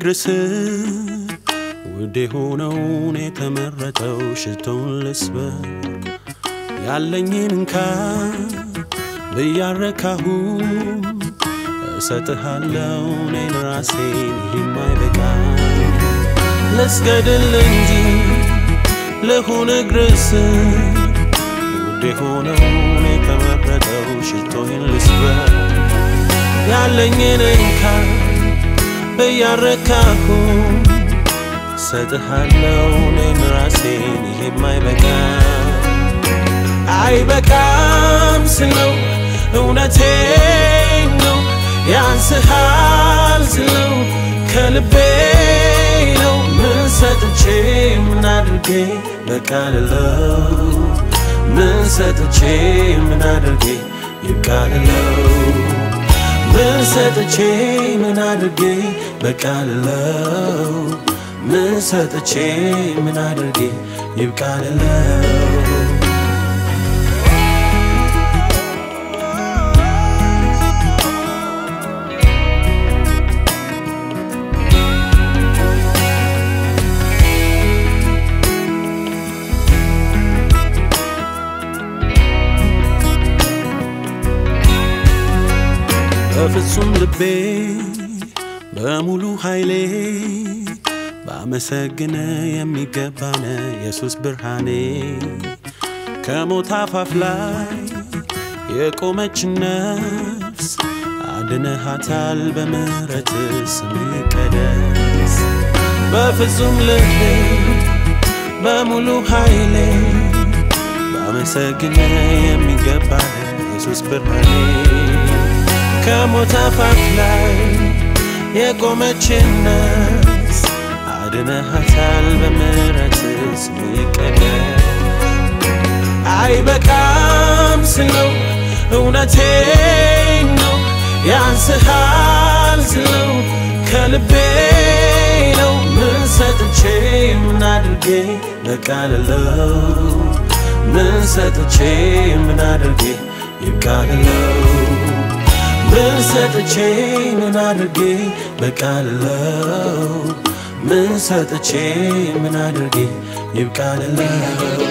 እግር ስር ውድ የሆነውን የተመረጠው ሽቶን ልስበር ያለኝን እንካ ብያረካሁ እሰጥሃለው እኔን ራሴን ይህም አይበቃ ልስገድል እንጂ ልሁን እግር ስር ውድ የሆነውን የተመረጠው ሽቶዬን ልስበር ያለኝን እንካ ብያረካሁ ሰጥሃለው እኔን ራሴን ይሄም አይበቃ አይበቃም ስለው እውነቴ ነው ያንስሃል ስለው ከልቤ ነው ምን ሰጥቼ ምን አድርጌ በቃልለው ምን ሰጥቼ ምን አድርጌ ይብቃልለው ምን ሰጥቼ ምን አድርጌ በቃልለው ምን ሰጥቼ ምን አድርጌ ይብቃልለው በፍጹም ልቤ በሙሉ ኃይሌ ባመሰግነ የሚገባነ ኢየሱስ ብርሃኔ ከሞት አፋፍ ላይ የቆመች ነፍስ አድነሃታል በምሕረት ስም ይቀደስ በፍጹም ልቤ በሙሉ ኃይሌ ባመሰግነ የሚገባነ ኢየሱስ ብርሃኔ ከሞት አፋፍ ላይ የቆመችን ነፍስ አድነሃታል በምሕረት ስም ይቀደስ አይበቃም ስለው እውነቴ ነው ያንስሃል ስለው ከልቤ ነው ምን ሰጥቼ ምን አድርጌ በቃልለው ምን ሰጥቼ ምን አድርጌ ይብቃልለው ምን ሰጥቼ ምን አድርጌ በቃልለው ምን ሰጥቼ ምን አድርጌ ይብቃልለው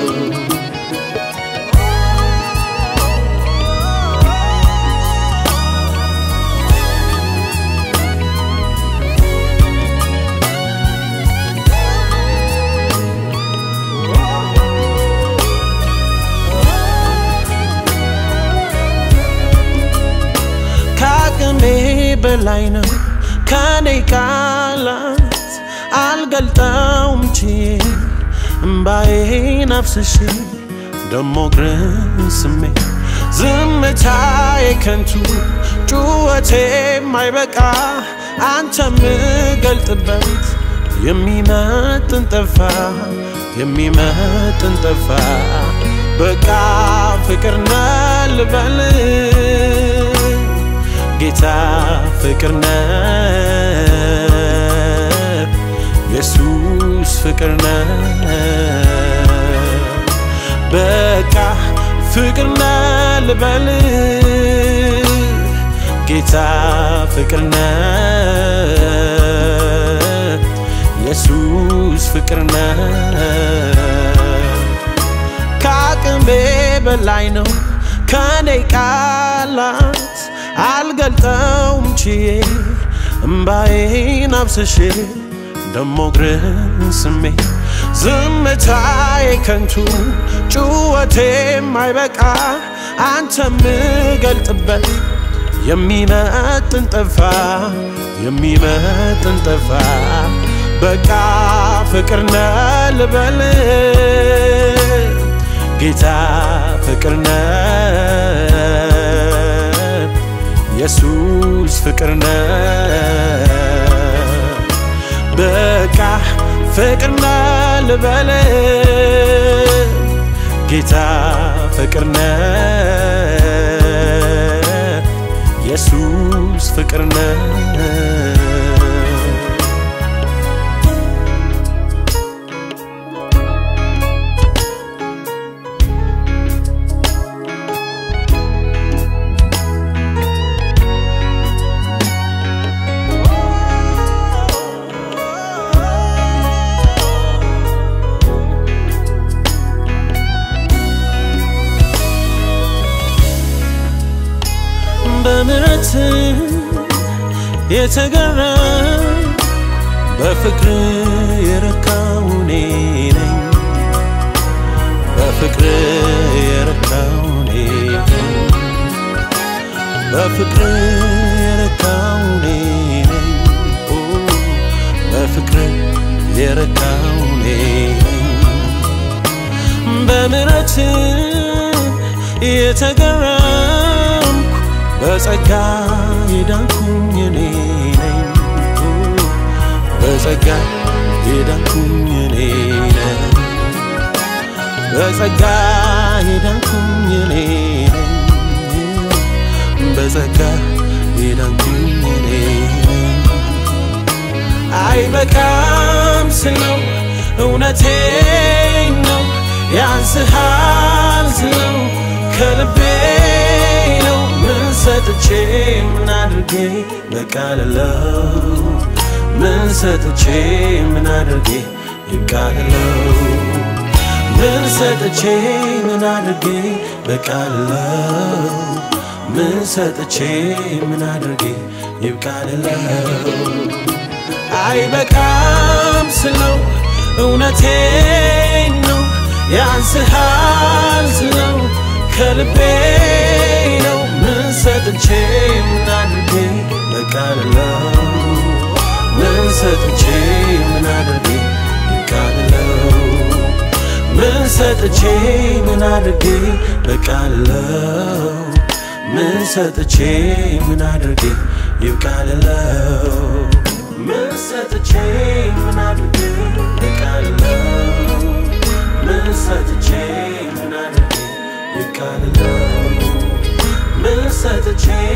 ከአቅሜ በላይ ነው ከኔ ቃላት አልገልጠውም ችዬ እምባዬን አፍስሼ ደሞ እግርን ስሜ ዝምታዬ ከንቱ ጩኸቴ ማይበቃ አንተ ምገልጥበት የሚመጥን ጠፋ የሚመጥን ጠፋ በቃ ፍቅር ነህ ልበል ጌታ ፍቅር ነህ ኢየሱስ ፍቅር ነህ በቃ ፍቅር ነህ ልበል ጌታ ፍቅር ነህ ኢየሱስ ፍቅር ነህ ከአቅሜ በላይ ነው ከኔ ቃላት አልገልጠውም ችዬ እምባዬን አብስሼ ደሞ እግርን ስሜ ዝምታዬ ከንቱ ጩኸቴ ማይበቃ አንተ ምገልጥበት የሚመጥን ጠፋ የሚመጥን ጠፋ በቃ ፍቅር ነህ ልበል ጌታ ፍቅር ነህ ኢየሱስ ፍቅር ነህ በቃ ፍቅር ነህ ልበል ጌታ ፍቅር ነህ ኢየሱስ ፍቅር ነህ የተገረም በፍቅር የረካው እኔ ነኝ በፍቅር የረካው እኔ ነኝ በፍቅር የረካው እኔ ነኝ ኦ በፍቅር የረካው እኔ ነኝ በምሕረት የተገረምኩ በጸጋ የዳንኩኝ እኔ ነኝ ኦ በጸጋ የዳንኩኝ እኔ ነኝ በጸጋ የዳንኩኝ እኔ ነኝ በጸጋ የዳንኩኝ እኔ ነኝ አይበቃም ስለው እውነቴን ነው ያንስሃል ስለው ከልቤ ነው ምን ሰጥቼ ምን አድርጌ በቃልለው ምን ሰጥቼ ምን አድርጌ ይቃልለው ምን ሰጥቼ ምን አድርጌ በቃልለው ምን ሰጥቼ ምን አድርጌ ይብቃልለው አይበቃም ስለው እውነቴን ነው ያንስሃል ስለው ከልቤ ነው ምን ሰጥቼ ምን አድርጌ በቃልለው ምን ሰጥቼ ምን አድርጌ ይቃልለው ምን ሰጥቼ ምን አድርጌ በቃልለው ምን ሰጥቼ ምን አድርጌ ይብቃልለው ምን ሰጥቼ ምን አድርጌ በቃልለው ምን ሰጥቼ ምን አድርጌ ይቃልለው ምን ሰጥቼ